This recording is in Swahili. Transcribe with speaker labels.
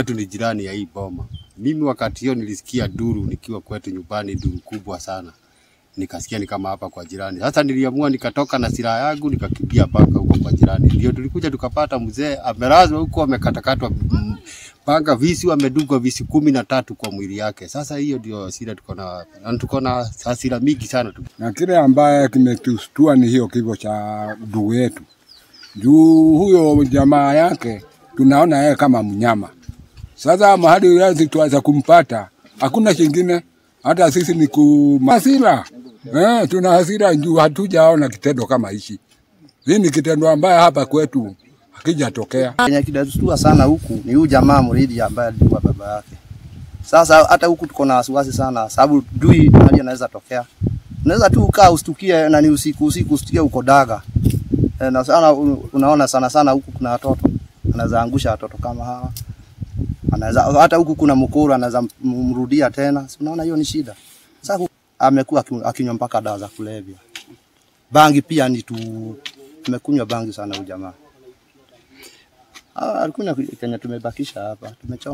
Speaker 1: Kwetu ni jirani ya hii boma. Mimi wakati hiyo nilisikia duru nikiwa kwetu nyumbani, duru kubwa sana. Nikasikia ni kama hapa kwa jirani. Sasa niliamua nikatoka na silaha yangu nikakimbia mpaka huko kwa jirani. Ndio tulikuja tukapata mzee amelazwa huko amekatakatwa mm, mpaka visu amedungwa visu kumi na tatu kwa mwili yake. Sasa hiyo ndio hasira tuko na na tuko na hasira mingi sana tu.
Speaker 2: na kile ambaye kimetustua ni hiyo kifo cha ndugu yetu. Juu huyo jamaa yake tunaona yeye kama mnyama. Sasa mahali yasi tuweza kumpata, hakuna kingine, hata sisi ni ku hasira. Eh, tuna hasira juu hatujaona kitendo kama hichi. Hii ni kitendo ambaye hapa kwetu hakijatokea.
Speaker 3: Kenye kinatustua sana huku ni huyu jamaa Muridi ambaye alikuwa baba yake. Sasa hata huku tuko na wasiwasi sana, sababu dui hali anaweza tokea. Unaweza tu ukaa ustukie na ni usiku usiku ustukie uko daga. E, na sana u- unaona sana sana huku kuna watoto. Anaweza angusha watoto kama hawa. Anaweza hata huku kuna mkuru anaweza m- mrudia tena. Si unaona hiyo ni shida. Sasa hu- amekuwa aki- akinywa mpaka dawa za kulevya. Bangi pia ni tu amekunywa bangi sana huyu jamaa. Ah, alikunywa kenye tumebakisha hapa. Tumechoma